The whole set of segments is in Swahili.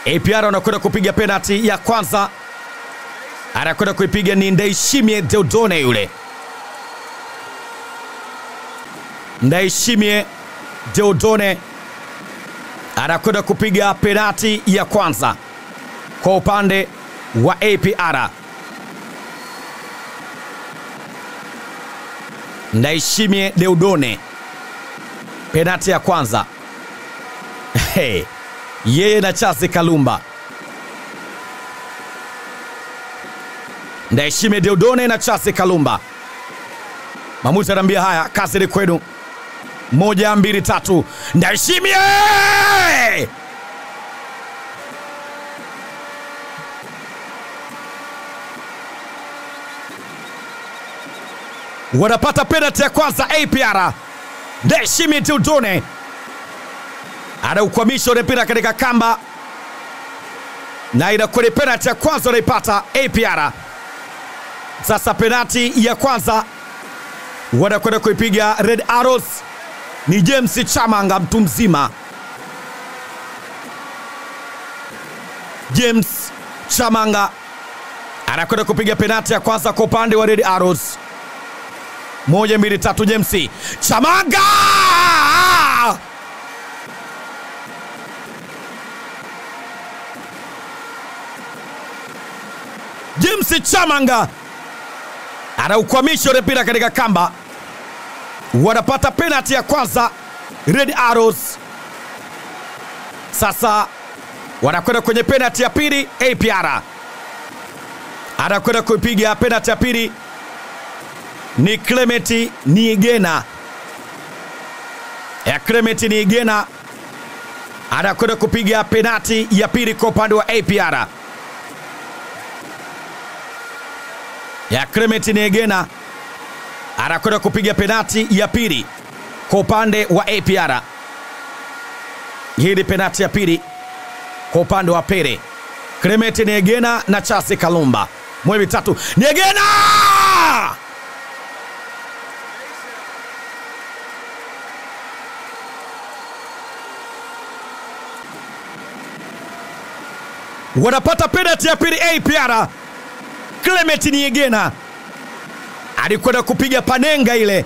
APR wanakwenda kupiga penalti ya kwanza, anakwenda kuipiga ni Ndaishimie Deodone yule Ndaishimie Deodone anakwenda kupiga penati ya kwanza kwa upande wa APR. Ndaishimie Deodone, penati ya kwanza hey, yeye na Chase Kalumba. Ndaishimie Deodone na Chase Kalumba. Mamuzi anaambia haya, kazi ni kwenu. Moja, mbili, tatu, Ndaishimie wanapata penalti ya kwanza. APR Ndaishimie Deodone anaukwamisha ule mpira katika kamba, na inakuwa ni penalti ya kwanza wanaipata APR. Sasa penalti ya kwanza wanakwenda kuipiga Red Arrows ni James Chamanga, mtu mzima. James Chamanga anakwenda kupiga penalti ya kwanza kwa upande wa Red Arrows. Moja, mbili, tatu, James Chamanga James Chamanga anaukwamisha ule mpira katika kamba, wanapata penalti ya kwanza Red Arrows. Sasa wanakwenda kwenye penalti ya pili. APR anakwenda kuipiga penalti ya pili ni Clement Niigena ya Clement Niigena anakwenda kupiga penalti ya pili kwa upande wa APR ya Clement Niegena anakwenda kupiga penati ya pili kwa upande wa APR. Hii ni penati ya pili kwa upande wa Pere. Clement Niegena na Chase Kalumba, moja mitatu, Niegena wanapata penati ya pili APR. Clement Niegena alikwenda kupiga panenga ile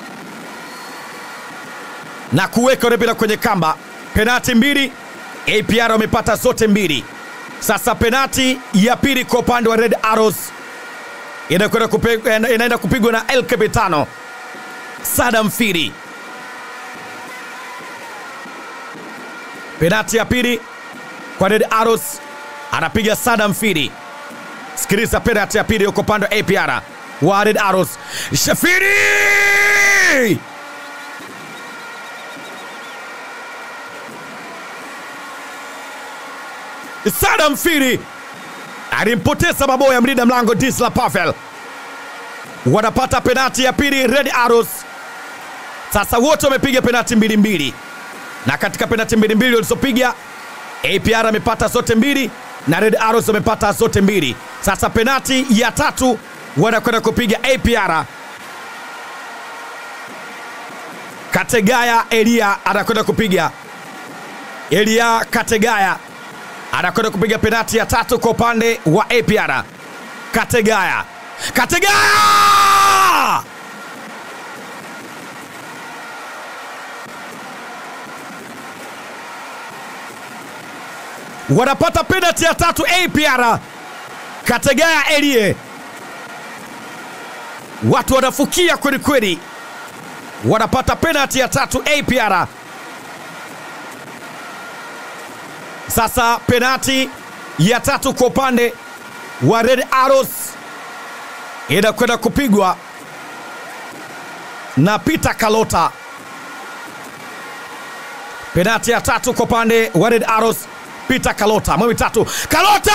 na kuweka ule mpira kwenye kamba. Penati mbili, APR wamepata zote mbili. Sasa penati ya pili kwa upande wa Red Arrows inakwenda kupigwa, inaenda kupigwa na El Capitano Sadam Firi. Penati ya pili kwa Red Arrows anapiga Sadam Firi. Sikiliza penalti ya pili uko upande wa APR wa Red Arrows. Shafiri Sadam Firi alimpoteza maboya mlinda mlango Disla Pavel. Wanapata penalti ya pili Red Arrows. Sasa wote wamepiga penalti mbili mbili, na katika penalti mbili mbili walizopiga APR amepata zote mbili na Red Arrows wamepata zote mbili. Sasa penati ya tatu wanakwenda kupiga APR. Kategaya Elia anakwenda kupiga, Elia Kategaya anakwenda kupiga penati ya tatu kwa upande wa APR. Kategaya, Kategaya wanapata penalti ya tatu APR. Kategaya Elie, watu wanafukia kweli kweli, wanapata penalti ya tatu APR. Sasa penalti ya tatu kwa upande wa Red Arrows inakwenda kupigwa na Peter Kalota. Penalti ya tatu kwa upande wa Red Arrows Peter Kalota mwe mitatu Kalota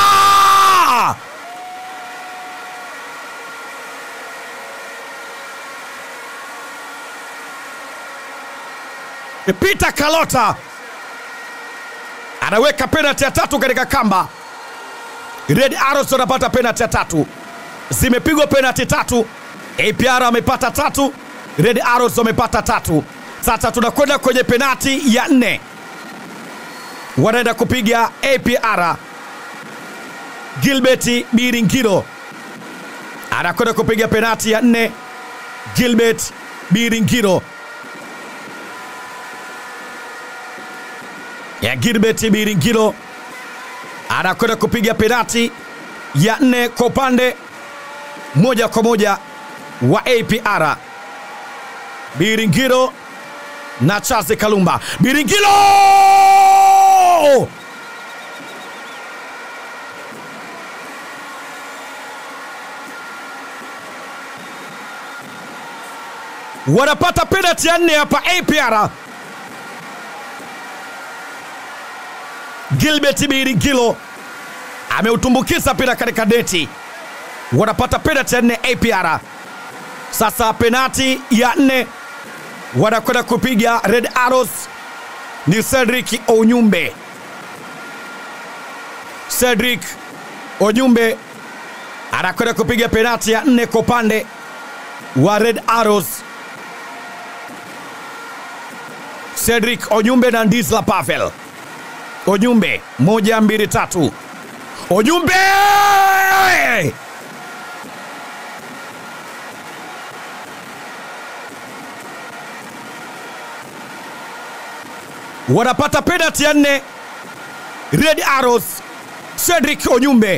Peter Kalota anaweka penalti ya tatu katika kamba. Red Arrows wanapata penalti ya tatu, zimepigwa penalti tatu. APR wamepata tatu, Red Arrows wamepata tatu. Sasa tunakwenda kwenye penalti ya nne. wanaenda kupiga APR. Gilbert Biringiro anakwenda kupiga penati ya nne. Gilbert Biringiro ya Gilbert Biringiro anakwenda kupiga penati ya nne kwa upande moja kwa moja wa APR. Biringiro na Charles Kalumba. Biringiro wanapata penalti ya nne hapa APR. Gilbert Biringilo ameutumbukiza mpira katika neti, wanapata penalti ya nne APR. Sasa penalti ya nne wanakwenda kupiga Red Arrows ni Cedric Onyumbe. Cedric Onyumbe anakwenda kupiga penalti ya nne kwa upande wa Red Arrows. Cedric Onyumbe na Ndisla Pavel. Onyumbe, moja mbili tatu. Onyumbe wanapata penalti ya nne Red Arrows. Cedric Onyumbe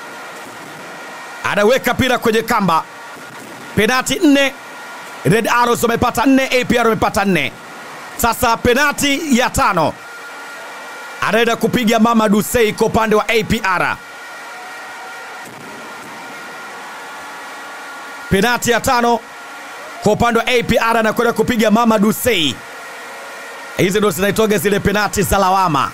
anaweka mpira kwenye kamba. Penalti nne, Red Arrows wamepata nne, APR wamepata nne. Sasa penalti ya tano anaenda kupiga Mama Dusei kwa upande wa APR. Penalti ya tano kwa upande wa APR anakwenda kupiga Mama Dusei. Hizi ndo zinaitoga zile penati za lawama.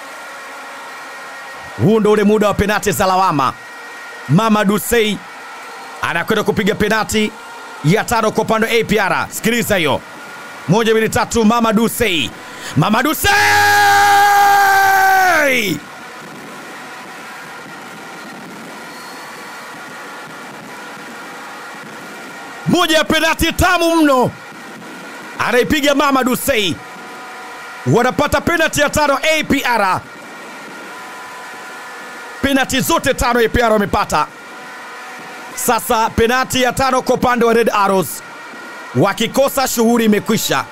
Huu ndo ule muda wa penati za lawama. Mama Dusei anakwenda kupiga penati ya tano kwa upande wa APR. Sikiliza hiyo, moja mbili tatu. Mama Dusei, Mama Dusei moja ya penati tamu mno anaipiga Mama Dusei wanapata penalti ya tano APR. Penalti zote tano APR wamepata. Sasa penalti ya tano kwa upande wa Red Arrows, wakikosa shughuli imekwisha.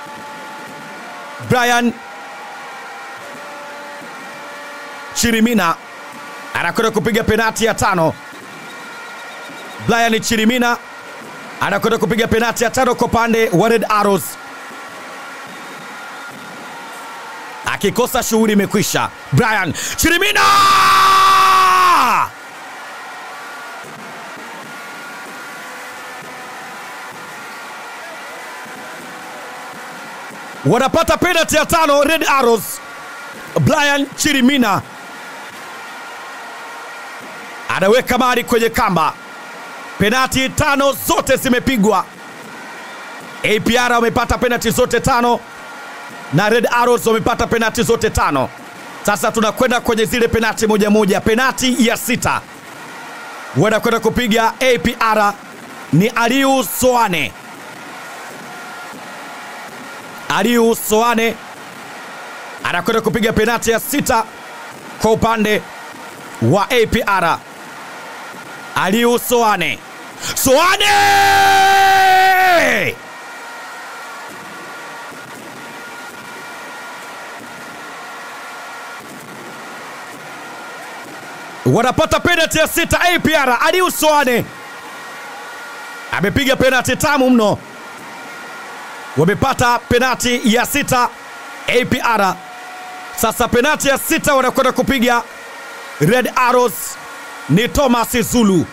Brian Chirimina anakwenda kupiga penalti ya tano. Brian Chirimina anakwenda kupiga penalti ya tano kwa upande wa Red Arrows. akikosa shughuli imekwisha. Brian Chirimina wanapata penalti ya tano Red Arrows. Brian Chirimina anaweka mari kwenye kamba. Penalti tano zote zimepigwa. APR wamepata penalti zote tano na Red Arrows wamepata penati zote tano. Sasa tunakwenda kwenye zile penati moja moja. Penati ya sita wanakwenda kupiga APR ni Aliu Soane. Aliu Soane anakwenda kupiga penati ya sita kwa upande wa APR. Aliu Soane, Soane wanapata penalti ya sita APR. Aliu Soane amepiga penalti tamu mno, wamepata penalti ya sita APR. Sasa penalti ya sita wanakwenda kupiga Red Arrows ni Thomas Zulu.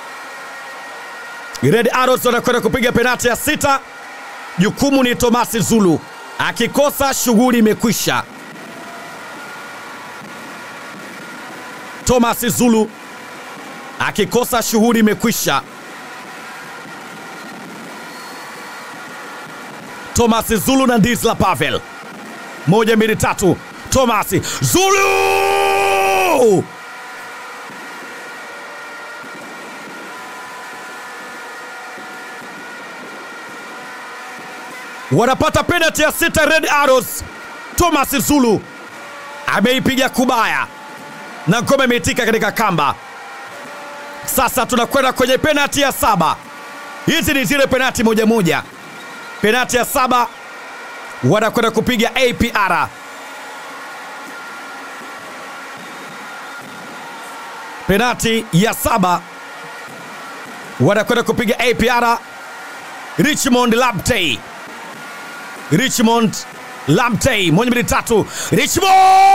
Red Arrows wanakwenda kupiga penalti ya sita, jukumu ni Thomas Zulu, akikosa shughuli imekwisha. Thomas Zulu akikosa shughuli imekwisha. Thomas Zulu na Ndisla Pavel, moja mbili tatu. Thomas Zulu wanapata penalti ya sita Red Arrows. Thomas Zulu ameipiga kubaya na ngome imeitika katika kamba. Sasa tunakwenda kwenye penati ya saba. Hizi ni zile penati moja moja. Penati ya saba wanakwenda kupiga APR. Penati ya saba wanakwenda kupiga APR. Richmond Labtey, Richmond Labtey, moja mbili tatu, Richmond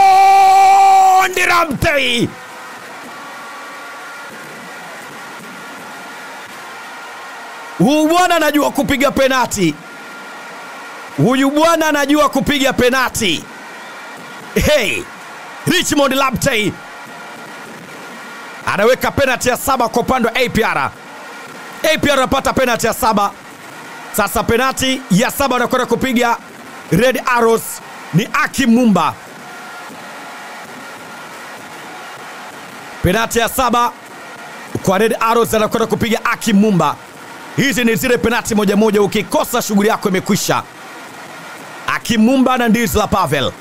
Labtey Huyu bwana anajua kupiga penati. Huyu bwana anajua kupiga penati. Hey, Richmond Labtey anaweka penati ya saba kwa upande wa APR. APR anapata penati ya saba. Sasa penati ya saba anakwenda kupiga Red Arrows ni Aki Mumba. Penati ya saba kwa Red Arrows anakwenda kupiga Aki Mumba. Hizi ni zile penati moja moja, ukikosa shughuli yako imekwisha. Akim Mumba na Ndizla Pavel.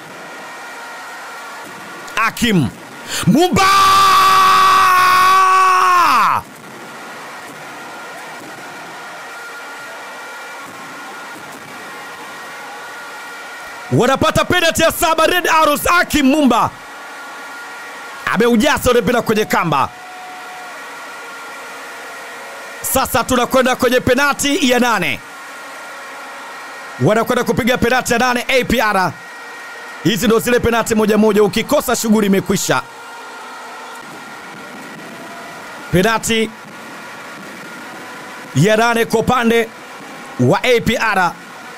Akim Mumba wanapata penati ya saba. Red Arrows, Akim Mumba ameujaza ule mpira kwenye kamba. Sasa tunakwenda kwenye penati ya nane, wanakwenda kupiga penati ya nane APR. Hizi ndo zile penati moja moja, ukikosa shughuli imekwisha. Penati ya nane kwa upande wa APR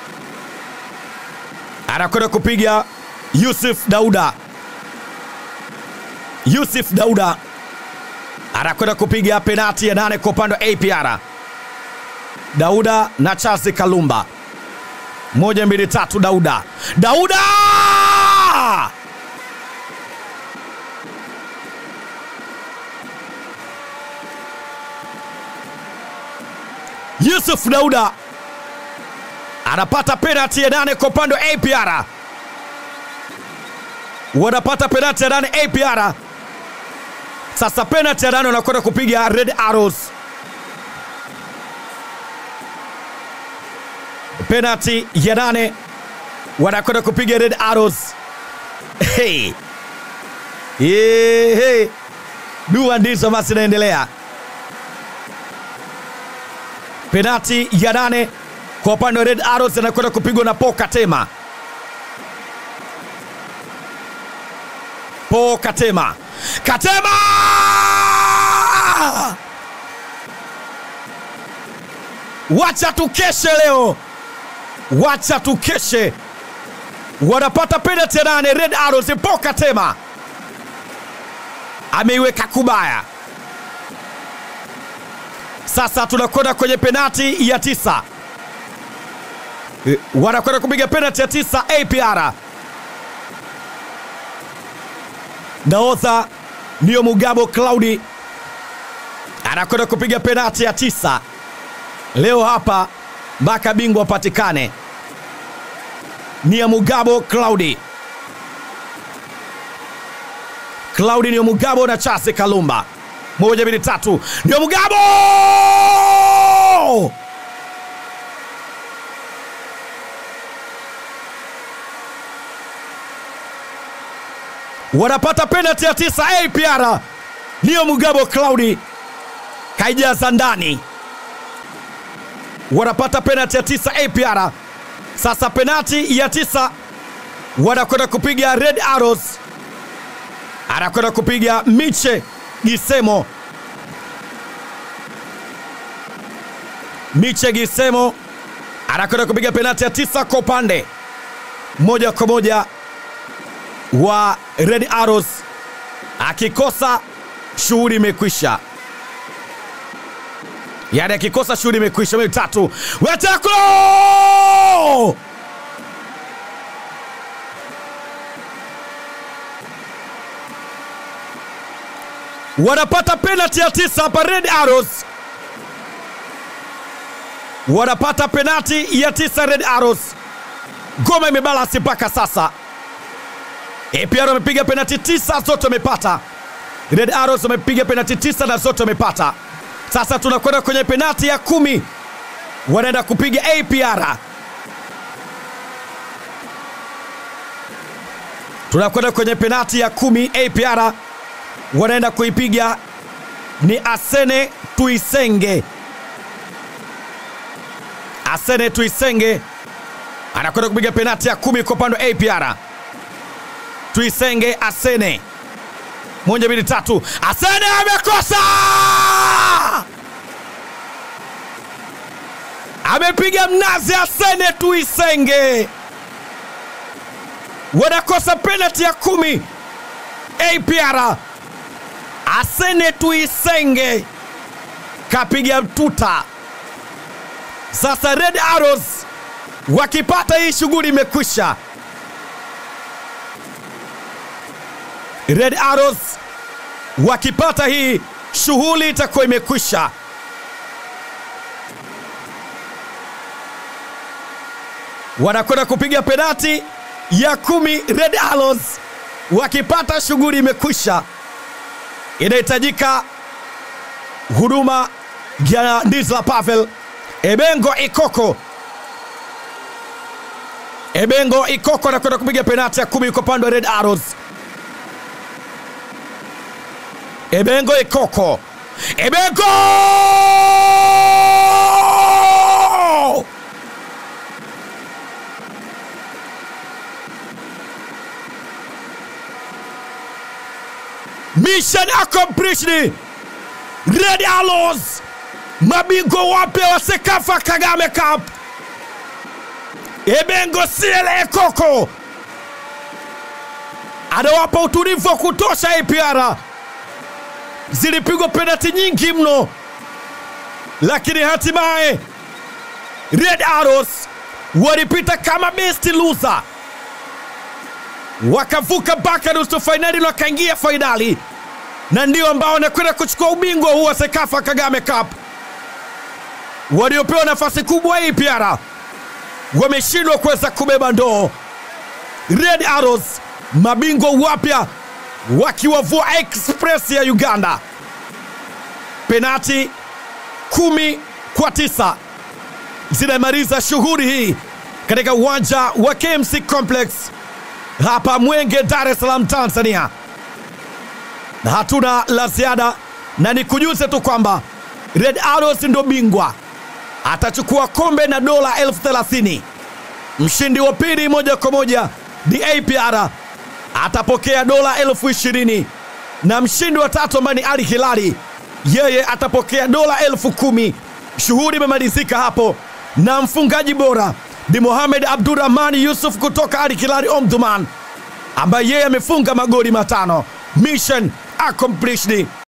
anakwenda kupiga Yusuf Dauda. Yusuf Dauda anakwenda kupiga penati ya nane kwa upande wa APR. Dauda na Charles Kalumba, moja mbili tatu. Dauda, Dauda Yusuf Dauda anapata penati ya nane kwa upande wa APR, wanapata penati ya nane APR. Sasa penalti ya nane wanakwenda kupiga Red Arrows. Penalti ya nane wanakwenda kupiga Red Arrows. Hey. Hey, hey. Dua ndizo basi inaendelea. Penalti ya nane kwa upande wa Red Arrows anakwenda kupigwa na Paul Katema. Paul Katema. Katema! Wacha tukeshe leo, wacha tukeshe. Wanapata penalti ya nane Red Arrows. Paul Katema ameiweka kubaya. Sasa tunakwenda kwenye penalti ya tisa, wanakwenda kupiga penalti ya tisa APR. Nahodha Nio Mugabo Claudi anakwenda kupiga penati ya tisa leo hapa mpaka bingwa apatikane. Nio Mugabo Claudi, Claudi Nio Mugabo na Chase Kalumba, moja mbili tatu, Nio Mugabo wanapata penalti ya tisa APR. Nio Mugabo Claudi kaijaza ndani, wanapata penalti ya tisa APR. Sasa penalti ya tisa wanakwenda kupiga Red Arrows, anakwenda kupiga Miche Gisemo. Miche Gisemo anakwenda kupiga penalti ya tisa kwa upande moja kwa moja wa Red Arrows akikosa shughuli imekwisha, yaani akikosa shughuli imekwisha. Mbili tatu, wetakulo wanapata penalti ya tisa hapa. Red Arrows wanapata penalti ya tisa. Red Arrows, ngoma imebalasi mpaka sasa APR wamepiga penati tisa, zote wamepata. Red Arrows wamepiga penati tisa na zote wamepata. Sasa tunakwenda kwenye penati ya kumi, wanaenda kupiga APR. Tunakwenda kwenye penati ya kumi, APR wanaenda kuipiga ni Asene Tuisenge. Asene Tuisenge anakwenda kupiga penati ya kumi kwa upande wa APR. Tuisenge Asene, moja mbili tatu, Asene amekosa, amepiga mnazi. Asene Tuisenge wanakosa penati ya kumi. APR Asene Tuisenge kapiga mtuta. Sasa Red Arrows wakipata hii shughuli imekwisha. Red Arrows wakipata hii shughuli itakuwa imekwisha. Wanakwenda kupiga penati ya kumi. Red Arrows wakipata shughuli imekwisha. Inahitajika huduma ya Ndizla Pavel Ebengo Ikoko. Ebengo Ikoko anakwenda kupiga penati ya kumi kwa upande wa Red Arrows. Ebengo Ikoko, Ebengo mission accomplished. Red Arrows mabingwa wapya wa Sekafa Kagame Cup. Ebengo Siele Ekoko anawapa utulivu wa kutosha APR. Zilipigwa penati nyingi mno, lakini hatimaye Red Arrows walipita kama best loser, wakavuka mpaka nusu fainali na wakaingia fainali, na ndio ambao wanakwenda kuchukua ubingwa huu wa Sekafa Kagame Cup. Waliopewa nafasi kubwa APR wameshindwa kuweza kubeba ndoo. Red Arrows mabingwa wapya wakiwavua Express ya Uganda penati kumi kwa tisa zinamaliza shughuli hii katika uwanja wa KMC Complex hapa Mwenge, Dar es Salaam, Tanzania, na hatuna la ziada, na nikujuze tu kwamba Red Arrows ndo bingwa, atachukua kombe na dola elfu thelathini. Mshindi wa pili moja kwa moja ni APR atapokea dola elfu ishirini na mshindi wa tatu ambaye ni Ali Hilali yeye atapokea dola elfu kumi. Shughuli imemalizika hapo, na mfungaji bora ni Mohamed Abdurrahman Yusuf kutoka Ali Hilali Omdurman ambaye yeye amefunga magoli matano. Mission accomplished.